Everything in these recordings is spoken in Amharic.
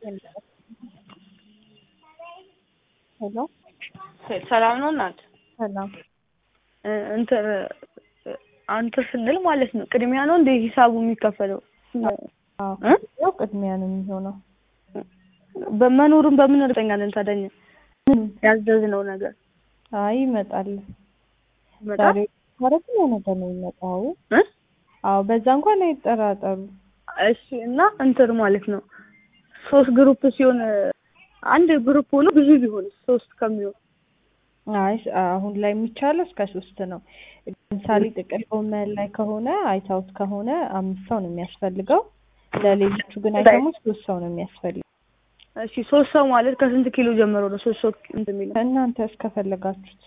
ሄሎ ሰላም ነው እናት? ሰላም። እንትን አንተ ስንል ማለት ነው ቅድሚያ ነው እንደ ሂሳቡ የሚከፈለው? አዎ እ? ያው ቅድሚያ ነው የሚሆነው። በመኖሩን በምን እርግጠኛ ነን ታዲያ እኛ? ምን? ያዘዝነው ነገር አይ ይመጣል። ይመጣል? ዛሬ ማለት ነው ነገር ነው የሚመጣው። እ? አዎ በዛ እንኳን አይጠራጠሩ። እሺ እና እንትን ማለት ነው ሶስት ግሩፕ ሲሆን አንድ ግሩፕ ሆኖ ብዙ ቢሆን ሶስት ከሚሆን አይ አሁን ላይ የሚቻለው እስከ ሶስት ነው። ለምሳሌ ጥቅል ጎመን ላይ ከሆነ አይታውት ከሆነ አምስት ሰው ነው የሚያስፈልገው። ለሌሎቹ ግን አይተሞች ሶስት ሰው ነው የሚያስፈልገው። እሺ ሶስት ሰው ማለት ከስንት ኪሎ ጀምሮ ነው ሶስት ሰው እንትን የሚለው? እናንተ እስከፈለጋችሁት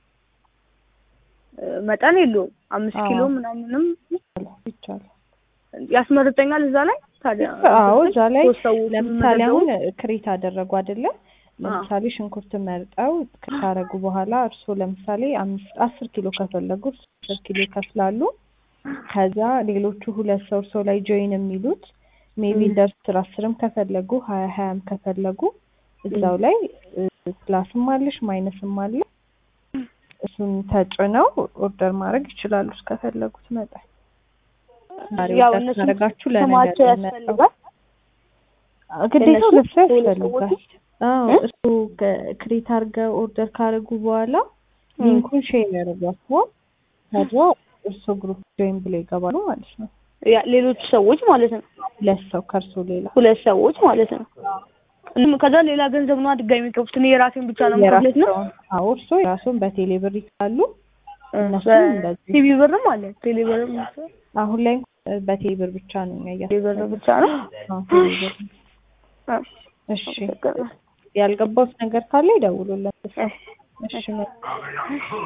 መጠን የለውም። አምስት አዎ። ኪሎ ምናምንም ይቻላል። ያስመርጠኛል እዛ ላይ ታዲያ አዎ እዛ ላይ ሶስት ሰዎች ለምሳሌ የሚመደቡ- አሁን ክሬት አደረጉ አይደለ? ለምሳሌ ሽንኩርት መርጠው ካረጉ በኋላ እርስዎ ለምሳሌ አምስት አስር ኪሎ ከፈለጉ እርስዎ አስር ኪሎ ይከፍላሉ። ከዛ ሌሎቹ ሁለት ሰው እርስዎ ላይ ጆይን የሚሉት ሜቢ ም። እንደ አስር አስርም ከፈለጉ ሀያ ሀያም ከፈለጉ እዛው ላይ ፕላስም አለሽ ማይነስም አለ። እሱን ተጭነው ኦርደር ማድረግ ይችላሉ እስከፈለጉት መጠን። ዛሬ ያው ኦርደር እነሱ ካደረጋችሁ ለነገ ስማቸው ነው የሚመጣው። ያስፈልጋል። ግዴታ እነሱ ሁለት ሰው ሁለት ያስፈልጋል። ሰዎች? አዎ እ? እሱ ክሬት አድርገው ኦርደር ካደረጉ በኋላ ም። ሊንኩን ሼር ያደርጓቸዋል። ከዛ እርሶ ግሩፕ ጆይን ብለው ይገባሉ ማለት ነው። ያ ሌሎች ሰዎች ማለት ነው ሁለት ሰው ከእርሶ ሌላ ሁለት ሰዎች ማለት ነው። እም ከዛ ሌላ ገንዘብ ነው ድጋሚ የሚከፍቱት። እኔ የራሴን ብቻ ነው የምከፍለት ነው። የራስዎን አዎ እርሶ የራስዎን በቴሌ ብር ይካሉ። እነሱ እንደዚህ ቲቪ ብርም አለ ቴሌ ብርም አሁን ላይ እንኳን በቴሌ ብር ብቻ ነው እኛ ቴሌ ብር እያሰብን ብቻ ነው። አዎ ቴሌ ብር። አ፣ እሺ ያልገባውት ነገር ካለ ይደውሉልን። እሺ። እሺ